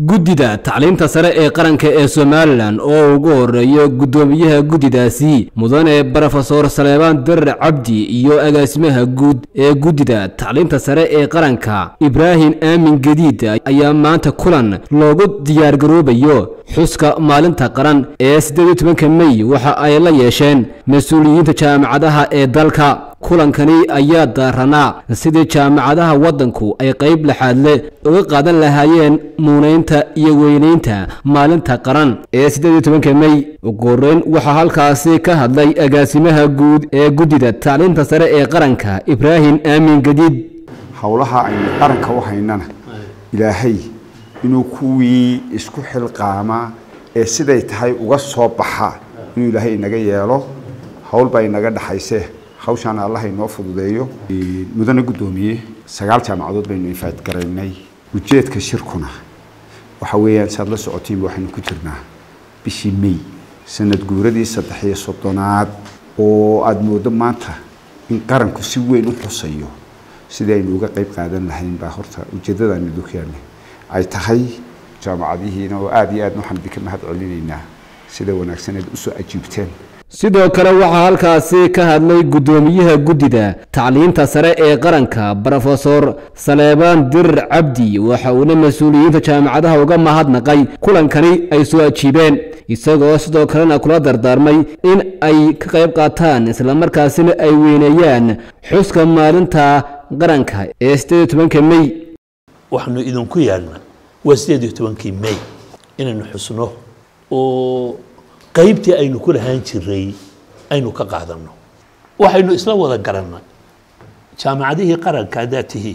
guddida tacliinta sare ee qaranka ee somalilan oo ugu horeeyo guddoomiyaha guddidaasi mudane brofesor saleebaan darar cabdi iyo agaasimaha guud ee guddida tacliinta sare ee qaranka ibraahim aamin gadiid ayaa maanta kulan loogu diyaargaroobayo xuska maalinta qaran ee siddeed iyo tobanka mey waxa ay la yeesheen mas-uuliyiinta jaamacadaha ee dalka kulankani ayaa daaranaa sidii jaamacadaha waddanku ay qayb laxaadle uga qaadan lahaayeen muunaynta iyo weynaynta maalinta qaran ee siddeed iyo tobanka mey ugu horreyn waxaa halkaasi ka hadlay agaasimaha guud ee guddida tacliinta sare ee qaranka ibraahim aamin gadiid howlaha aynu qaranka u haynana ilaahay inuu kuwii isku xilqaamaa ee siday tahay uga soo baxa inuu ilaahay inaga yeelo howl baa inaga dhaxayse hawshaana allah inoo fududeeyo mudane guddoomiye sagaal jaamacadood baynu infaad garaynay ujeedka shirkuna waxa weeyaan saad la socotiinba waxaynu ku jirnaa bishii may sanad guuradii saddex iyo soddonaad oo aada moodo maanta in qaranku si weyn u xusayo sidii aynu uga qayb qaadan lahayn baa horta ujeeddadaanu dukeenne ay tahay jaamacadihiina oo aada iyo aadna waxaan idinka mahad celinaynaa sida wanaagsaneed usoo ajiibteen sidoo kale waxaa halkaasi ka hadlay guddoomiyaha guddida tacliinta sare ee qaranka brofesor saleebaan dirar cabdi waxa uuna mas-uuliyiinta jaamacadaha uga mahadnaqay kulankani ay soo ajiibeen isagoo sidoo kalena kula dardaarmay in ay ka qayb qaataan islamarkaasina ay weyneeyaan xuska maalinta qaranka ee siddeed iyo tobanka mey waxaanu idinku yeelna waa siddeed iyo tobankii mey inaynu xusno oo qaybtii aynu ku lahaan jiray aynu ka qaadanno waxaynu isla wada garannay jaamacadihii qaranka haddaad tihiin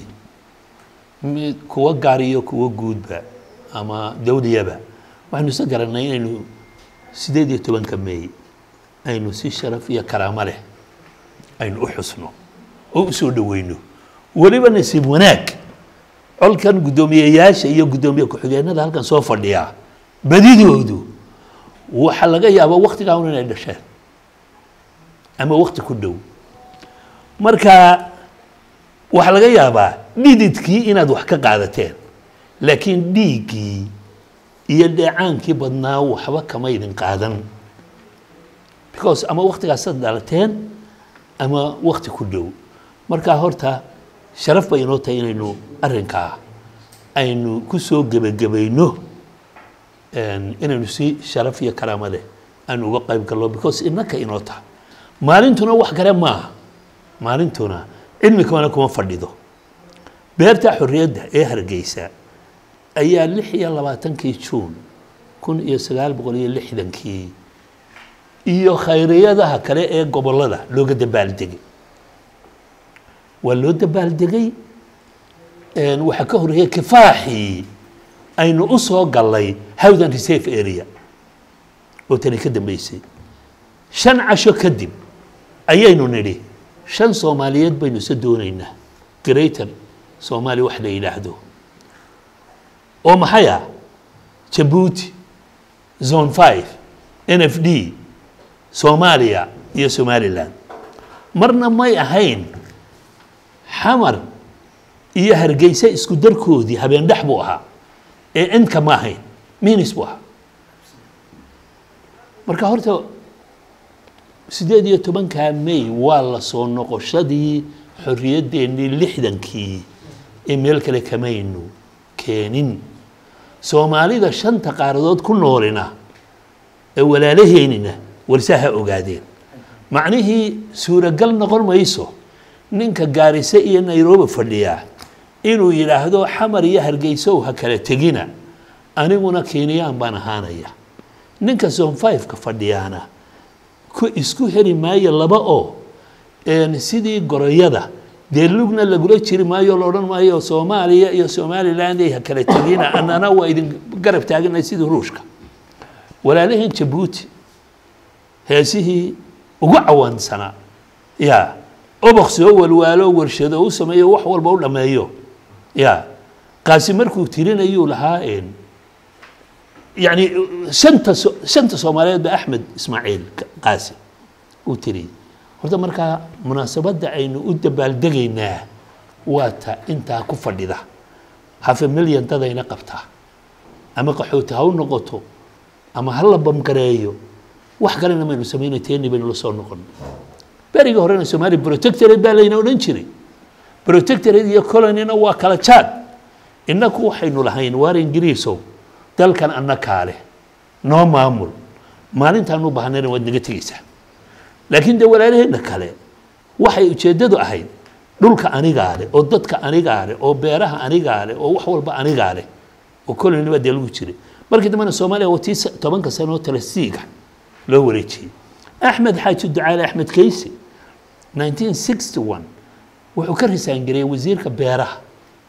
mid kuwa gaar iyo kuwa guudba ama dawliyaba waxaynu isla garannay inaynu siddeed iyo tobanka meey aynu si sharaf iyo karaamo leh aynu u xusno oo u soo dhoweyno weliba nasiib wanaag colkan guddoomiyeyaasha iyo guddoomiye ku-xigeenada halkan soo fadhiya badidoodu waxaa laga yaabaa waktigaa un inay dhasheen ama wakti ku dhow marka waxaa laga yaabaa dhididkii inaad wax ka qaadateen laakiin dhiiggii iyo dheecaankii badnaa waxba kama idin qaadan because ama waktigaasaad dhalateen ama wakti ku dhow marka horta sharaf bay inoo tahay inaynu arrinkaa aynu ku soo gebagabayno inaynu si sharaf iyo karaamo leh aynu uga qayb galno because innaka inoo taha maalintuna wax kale maaha maalintuna cilmi kamana kuma fadhido beerta xorriyadda ee hargeysa ayaa lix iyo labaatankii juun kun iyo sagaal boqol iyo lixdankii iyo khayriyadaha kale ee gobollada looga dabaaldegay waa loo dabaaldegay waxaa ka horreeyay kifaaxii aynu u soo gallay howdan reserve area oo tani ka dambeysay shan casho kadib ayaynu nidhi shan soomaaliyeed baynu isa doonaynaa greater soomaaliya wax la yidhaahdo oo maxay ah jabuuti zone five n f d soomaaliya iyo somalilan marna may ahayn xamar iyo hargeysa isku darkoodii habeen dhex buu ahaa ee inka ma ahayn minis buu ahaa marka horta siddeed iyo tobankaa may waa la soo noqoshadii xorriyaddeenii lixdankii ee meel kale kamaynu keenin soomaalida shanta qaaradood ku noolina ee walaalaheynina warsaa ha ogaadeen macnihii suuragal noqon mayso ninka gaarise iyo nairobi fadhiyaa inuu yidhaahdo xamar iyo hargeysow ha kala tegina aniguna kenyaan baan ahaanaya ninka zone fiveka fadhiyaana ku isku heli maayo laba oo sidii goroyada dee lugna lagula jiri maayo la odhan maayo soomaaliya iyo somaliland ay ha kala tegina annana waa idin garab taaganay sidii ruushka walaalaheen jabuuti heesihii ugu cawaansanaa ya obok soo walwaalo warshado u sameeyo wax walba u dhammeeyo ya kaasi markuu tirinayuu lahaa yani shanta shanta soomaaliyeed ba axmed ismaaciil qaasi uu tiriyey horta markaa munaasabadda aynu u dabaaldegaynaa waa ta intaa ku fadhida hafe milyan dadayna qabtaa ama qaxooti ha u noqoto ama ha la bamgareeyo wax kalena maynu samaynay teeni baynu la soo noqon berigii horena soomaaliya protectorate baa layna odhan jiray protectorate iyo colonyna waa kala jaad innaku waxaynu lahayn waar ingiriisow dalkan annakaa leh noo maamul maalintaanu baahnayna waad naga tegeysaa laakiin dee walaalaheenna kale waxay ujeeddadu ahayd dhulka anigaa leh oo dadka anigaa leh oo beeraha anigaa leh oo wax walba anigaa leh oo colony baa dee lagu jiray markii dambena soomaaliya waa tii tobanka sano oo talasiiga loo wareejiyey axmed xaaji ducaale axmed kayse 1961 wuxuu ka risaangareeyey wasiirka beeraha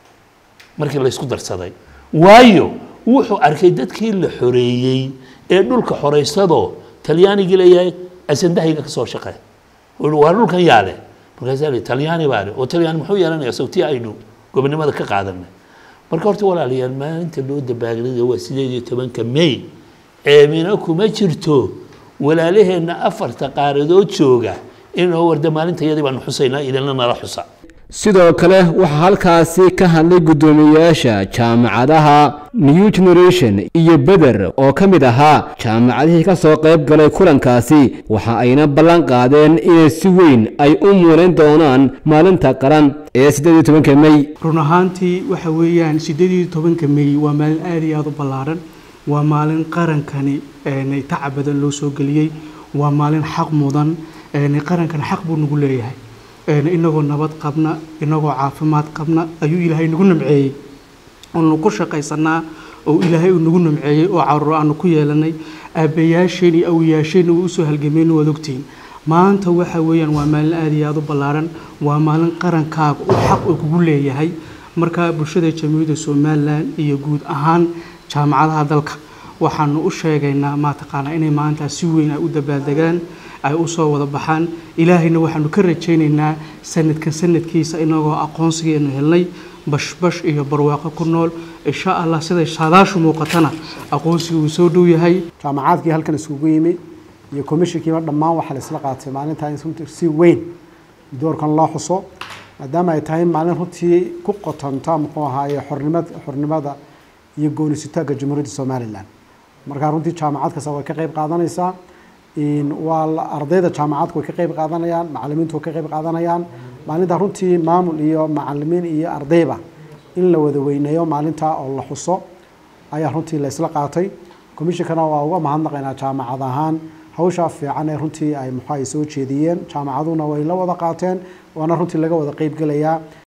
markii la isku darsaday waayo wuxuu arkay dadkii la xoreeyey ee dhulka xoraysadoo talyaanigii leeyahay asandahayga ka soo shaqee waa dhulkan yaa leh markaasaa li talyaani baa leh oo talyaani muxuu yeelanayaa sawtii aynu gobonimada ka qaadanay marka horta walaalayaal maalinta loo dabaagladay waa sideed iyo tobanka may ceebina kuma jirto walaalaheenna afarta qaaradood jooga inoo warda maalinta iyadii baanu xusaynaa idinla nala xusa sidoo kale waxaa halkaasi ka hadlay guddoomiyeyaasha jaamacadaha new generation iyo beder oo ka mid ahaa jaamacadihii ka soo qayb galay kulankaasi waxa ayna ballan qaadeen inay si weyn ay u muulayn doonaan maalinta qaran ee siddeed iyo tobanka mey run ahaantii waxa weeyaan siddeed iyo tobanka mey waa maalin aada iyo aada u ballaaran waa maalin qarankani tacab badan loo soo geliyey waa maalin xaq mudan qarankani xaq buu nagu leeyahay inagoo nabad qabna inagoo caafimaad qabna ayuu ilaahay nagu namceeyey oonu ku shaqaysanaa oo ilaahay uu nagu namceeyey oo caruur aanu ku yeelanay aabbayaasheen iyo awiyaasheen uu usoo halgameen waad ogtihiin maanta waxa weeyaan waa maalin aada iyo aada u ballaaran waa maalin qarankaaga uu xaq uu kugu leeyahay marka bulshada jamhuuriyadda somalilan iyo guud ahaan jaamacadaha dalka waxaanu u sheegaynaa maataqaanaa inay maanta si weyn ay u dabaaldegaan ay u soo wada baxaan ilaahayna waxaanu ka rajaynaynaa sanadkan sanadkiisa inagoo aqoonsigeenu helnay bashbash iyo barwaaqo ku nool insha allah siday saadaashu muuqatana aqoonsiga uu soo dhow yahay jaamacaadkii halkan iskugu yimi iyo komishinkiiba dhammaan waxaa la isla qaatay maalintaa in si weyn doorkan loo xuso maadaama ay tahay maalin runtii ku qotonta muxuu ahaaye xornimad xornimada iyo goonisitaanka jamhuuriyadda somalilan markaa runtii jaamacad kasta way ka qayb qaadanaysaa waa ardayda jaamacadku way ka qayb qaadanayaan macalimiintu way ka qayb qaadanayaan maalinta runtii maamul iyo macalimiin iyo ardayba in la wada weyneeyo maalintaa oo la xuso ayaa runtii la isla qaatay komishinkana waa uga mahadnaqaynaa jaamacad ahaan hawshaa fiican ee runtii ay muxuu ay soo jeediyeen jaamacaduna way la wada qaateen waana runtii laga wada qeyb gelayaa